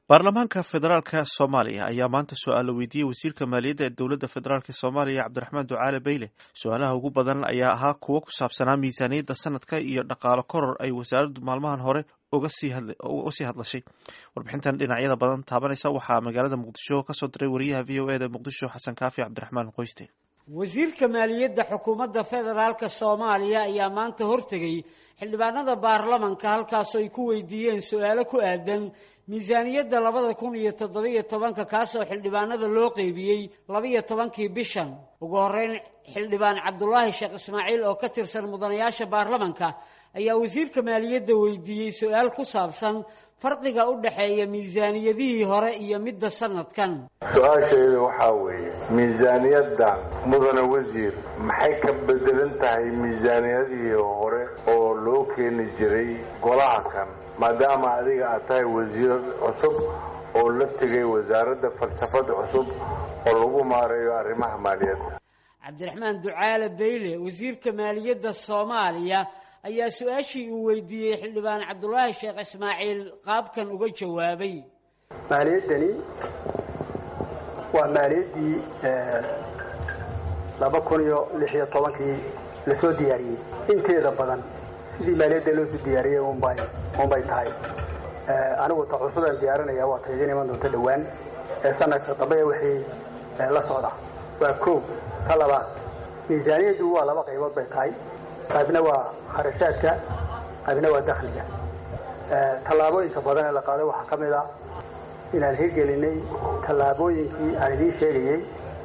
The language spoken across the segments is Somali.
baarlamaanka federaalka soomaaliya ayaa maanta su-aalo weydiiyey wasiirka maaliyadda ee dowladda federaalk soomaaliya cabdiraxmaan ducaale beyle su-aalaha ugu badan ayaa ahaa kuwo ku saabsanaa miisaaniyadda sanadka iyo dhaqaalo koror ay wasaaraddu maalmahan hore uga sii hadlashay warbixintan dhinacyada badan taabanaysa waxaa magaalada muqdisho kasoo diray wariyaha v o eda muqdisho xasan kaafi cabdiraxmaan qoyste wasiirka maaliyadda xukuumadda federaalka soomaaliya ayaa maanta hortegay xildhibaanada baarlamanka halkaasoo ay ku weydiiyeen su-aalo ku aadan miisaaniyadda labada kun iyo toddobiyo tobanka kaasoo xildhibaanada loo qeybiyey labaiyo tobankii bishan ugu horeyn xildhibaan cabdulaahi sheekh ismaaciil oo ka tirsan mudanayaasha baarlamanka ayaa wasiirka maaliyadda weydiiyey su-aal ku saabsan farqiga u dhexeeya miisaaniyadihii hore iyo midda sanadkan su-aashayda waxaa weeye miisaaniyadda mudane wasiir maxay ka bedelan tahay miisaaniyadihii hore oo loo keeni jiray golaha kan maadaama adiga aad tahay wasiir cusub oo la tegay wasaaradda falsafada cusub oo lagu maareeyo arrimaha maaliyadda cabdiraxmaan ducaale beyle wasiirka maaliyadda soomaaliya ayaa su-aashii uu weydiiyey xildhibaan cabdulaahi sheekh ismaaciil qaabkan uga jawaabay maaliyaddani waa maaliyaddii laba kun iyo lix iyo tobankii lasoo diyaariyey inteeda badan sidii maaliyadda loosoo diyaariyey unbay unbay tahay anigu ta cusubaan diyaarinaya waa ta idiin iman doonta dhowaan ee sanadka dambe wixii la socda waa koow ka labaad miisaaniyaddu waa laba qaybood bay tahay qaybna waa kharashaadka qaybna waa dakhliga tallaabooyinka badan ee la qaaday waxaa ka mid a inaan hirgelinay tallaabooyinkii aan idiin sheegayey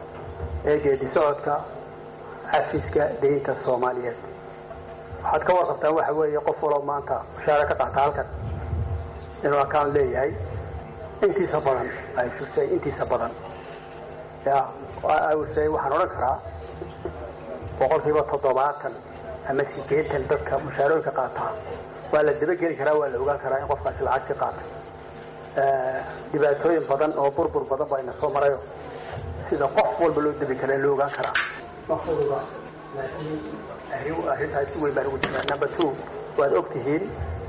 ee geedi socodka xafiiska deynta soomaaliyeed waxaad ka warqabtaan waxa weeye qof waloo maanta mushaare ka qaata halkan inuu account leeyahay intiisa badan ay shusay intiisa badan ya awsay waxaan odhan karaa boqolkiiba toddobaatan ama sideetan dadka mushaarooyinka qaataa waa la dabageli karaa waa la ogaan karaa in qofkaasi lacag ka qaatay dhibaatooyin badan oo burbur badan baa ina soo marayo sida qof walba loo dabi kara loo ogaan karaa mafuduba laakiin arrintaas si weyn baan ugu jiraa number two waad og tihiin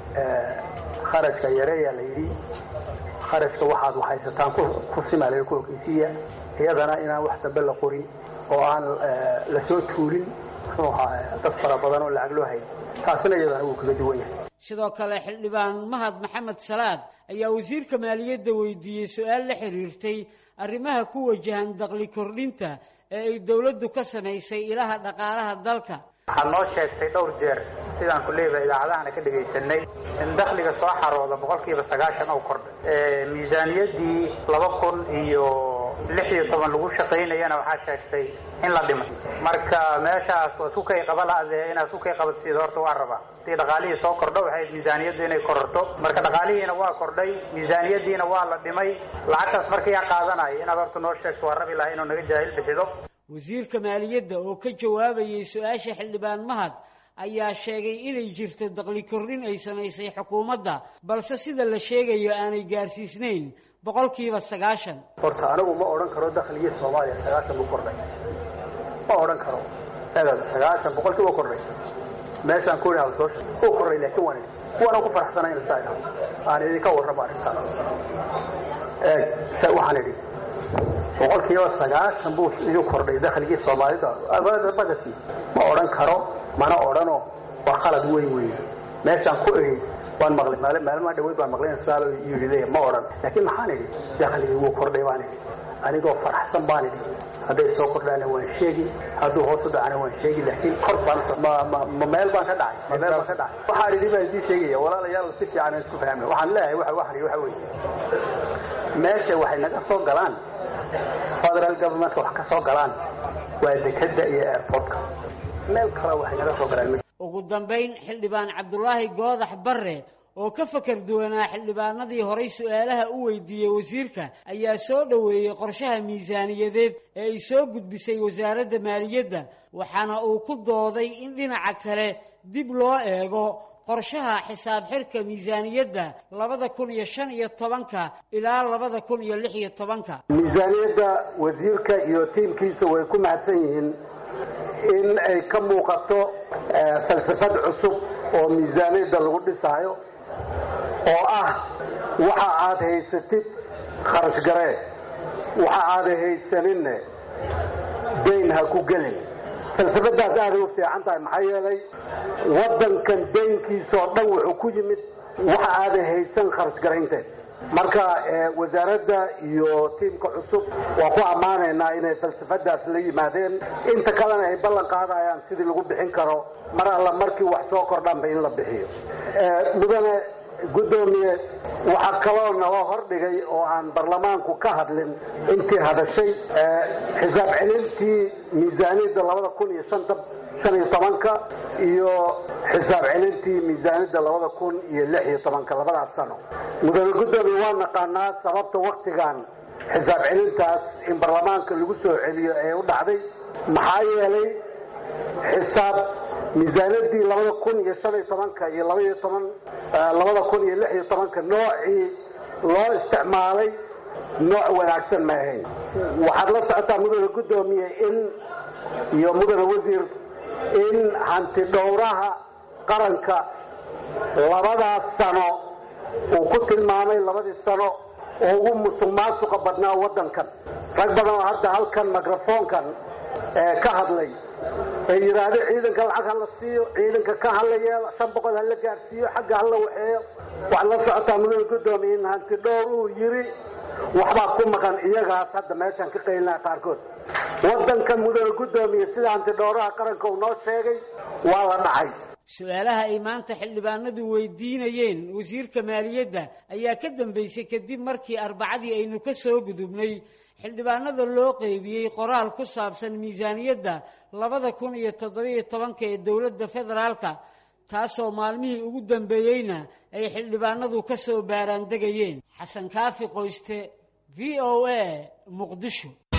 kharashka yareeyaa la yidhi kharashka waxaad waxaysataan ku simaalayo ku okeysiiya iyadana inaan wax dambe la qorin oo aan lasoo tuulin muxuu ahaa dad fara badan oo lacag loo hayay taasina iyadana wuu kaga duwan yahay sidoo kale xildhibaan mahad maxamed salaad ayaa wasiirka maaliyadda weydiiyey su-aal la xiriirtay arrimaha ku wajahan daqli kordhinta ee ay dowladdu ka samaysay ilaha dhaqaalaha dalka waxaad noo sheegtay dhowr jeer sidaan ku leedahay idaacadahana ka dhegaysanay in dakhliga soo xarooda boqolkiiba sagaashan oo kordhay miisaaniyaddii laba kun iyo lix iyo toban lagu shaqaynayana waxaa sheegtay in la dhimay marka meeshaas waa sukay qaba la-dee inaad sukay qabatid horta waa rabaa hadii dhaqaalihii soo kordho waxay miisaaniyaddu inay kororto marka dhaqaalihiina waa kordhay miisaaniyaddiina waa la dhimay lacagtaas markayaa qaadanaya inaad horta noo sheegto waa rabi laha inuu naga jaahil bixido wasiirka maaliyadda oo ka jawaabayay su-aasha xildhibaan mahad ayaa sheegay inay jirto daqli kordhin ay samaysay xukuumadda balse sida la sheegayo aanay gaarsiisnayn boqolkiiba sagaashan horta anigu ma odhan karo dakhligii soomaaliya sagaashan buu kordhay ma odhan karo sagaashan boqolkiiba kordhay meeshaan ku idhaha soo uu kordhay laakiin waan waana ku faraxsanay in saa idhaho aan idinka warramo arrintaas eeg waxaan idhi boqolkiiba sagaashan buu idin kordhay dakhligii soomaalida badadkii ma odhan karo mana odhano waa khalad weyn weeye meeshaan ku idhi waan maqlay maalmaha dhaweyd baan maqlay insaalo yidhi ma odhan laakiin maxaan idhi dakhligii wuu kordhay baan idhi anigoo faraxsan baan idhi hadday soo kordhaana waan sheegi hadduu hoos u dhacana waan sheegi laakiin kor baan ma meel baan ka dhacay ma meel baan ka dhacay waxaan idhi baan idiin sheegaya walaalayaal si fiican isku fahmay waxaan leeyahay waxa waxan waxa weeye meesha waxay naga soo galaan federal governmentka wax ka soo galaan waa dekada iyo airportka meel kale waxay naga soo galaan ugu dambayn xildhibaan cabdulaahi goodax barre oo ka fakar duwanaa xildhibaanadii horay su-aalaha u weydiiyey wasiirka ayaa soo dhoweeyey qorshaha miisaaniyadeed ee ay soo gudbisay wasaaradda maaliyadda waxaana uu ku dooday in dhinaca kale dib loo eego qorshaha xisaab xirka miisaaniyadda labada kun iyo shan iyo tobanka ilaa labada kun iyo lix iyo tobanka miisaaniyadda wasiirka iyo tiimkiisa way ku mahadsan yihiin in ay ka muuqato falsafad cusub oo miisaaniyadda lagu dhisaayo oo ah waxa aad haysatid kharash garee waxa aaday haysaninne dayn ha ku gelin falsafadaas aaday u fiican tahay maxaa yeelay waddankan daynkiisaoo dhan wuxuu ku yimid waxa aaday haysan kharash garaynteed marka wasaaradda iyo tiimka cusub waa ku ammaanaynaa inay falsafadaas la yimaadeen inta kalena ay ballan qaadayaan sidii lagu bixin karo mar alla markii wax soo kordhanba in la bixiyo mudane guddoomiye waxaa kaloo naloo hordhigay oo aan baarlamaanku ka hadlin intii hadashay xisaab celintii miisaaniyadda labada kun iyo shanta shan iyo tobanka iyo xisaab celintii miisaaniyadda labada kun iyo lix iyo tobanka labadaas sano mudane guddoomiye waa naqaanaa sababta waktigan xisaab celintaas in baarlamaanka lagu soo celiyo ee u dhacday maxaa yeelay xisaab miisaaniyadii labada kun iyo shan iyo tobanka iyo labaiyo toban labada kun iyo lix iyo tobanka noocii loo isticmaalay nooc wanaagsan ma ahayn waxaad la socotaa mudane guddoomiye in iyo mudane wasiir in hanti dhowraha qaranka labadaas sano uu ku tilmaamay labadii sano oo ugu musuq maasuqa badnaa waddankan rag badan oo hadda halkan microfoonkan ka hadlay ee yidhaahdo ciidanka lacag ha la siiyo ciidanka ka hala yeelo shan boqol ha la gaadhsiiyo xagga hala waxeeyo waxaad la socotaa mudane guddoomiye in hanti dhowr uu yidhi waxbaa ku maqan iyagaas hadda meeshaan ka qaylinaha qaarkood waddankan mudane guddoomiye sida hanti dhowraha qaranka uu noo sheegay waa la dhacay su-aalaha ay maanta xildhibaanadu weydiinayeen wasiirka maaliyadda ayaa ka dambeysay kadib markii arbacadii aynu ka soo gudubnay xildhibaanada loo qeybiyey qoraal ku saabsan miisaaniyadda labada kun iyo toddobiyo tobanka ee dowladda federaalka taasoo maalmihii ugu dambeeyeyna ay xildhibaanadu ka soo baaraandegayeen xasan kaafi qoyste v o a muqdisho